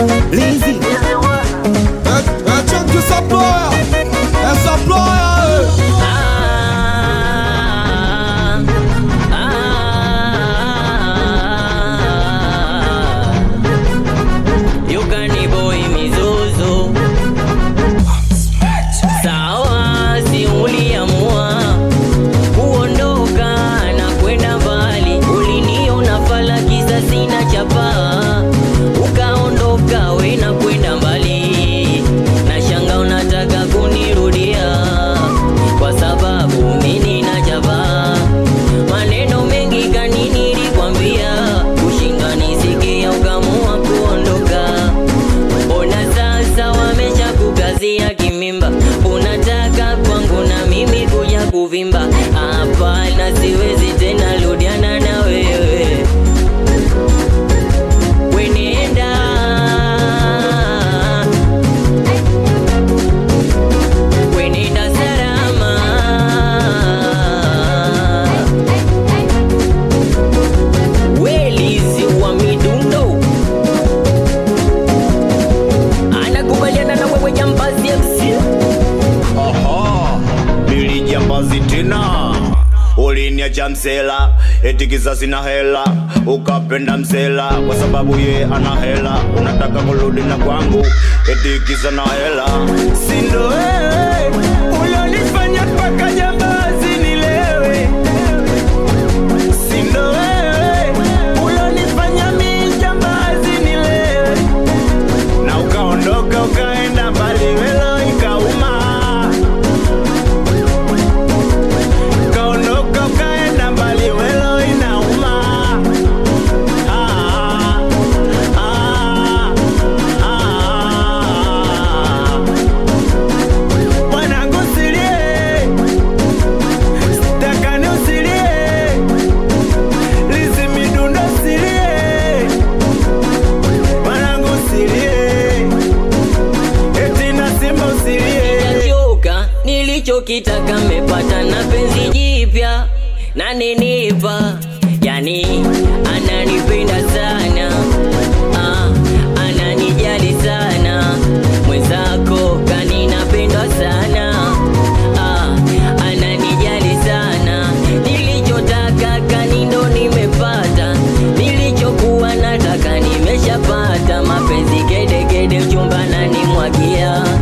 Lizi Etienne que ça ploie Et ça ploie Yukani boy mizuzu sawa, si uliamua kuondoka na kwenda mbali, uliniona fala kisa sina chapa, ukaondoka we na kwenda mbali, na shanga unataka kunirudia kwa sababu mimi na chapa maneno mengi kani nilikwambia, kushinda nisikia ukamua kuondoka. Ona sasa wamesha kukazia kimimba, unataka kwangu na mimi kuja kuvimba. Hapana, siwezi tena rudiana na wewe, wenenda wenenda salama welizi wa midundo anakubaliana na wewe jambazi MC Aha, nilijambazi tena uliniacha msela eti kisasi na hela ukapenda msela kwa sababu ye ana hela unataka kurudi na kwangu eti kisa na hela sindo wewe ulionifanya mpaka jambazi nilewe sindo wewe ulionifanya mi jambazi nilewe na ukaondoka ukaenda mbali welo ikauma ukaondoka ukaenda mbali welo inauma ah, ah, ah. Mwanangu usilie, sitaka usilie, Lizi Midundo usilie, mwanangu usilie, eti na Simba usilie. Nachoka, nilichokitaka mepata na penzi jipya naninipa, yani ananipenda sana ah, ananijali sana mwenzako kani napendwa sana ah, ananijali sana nilichotaka kani ndo nimepata nilichokuwa nataka nimeshapata mapenzi kedekede chumba nanimwagia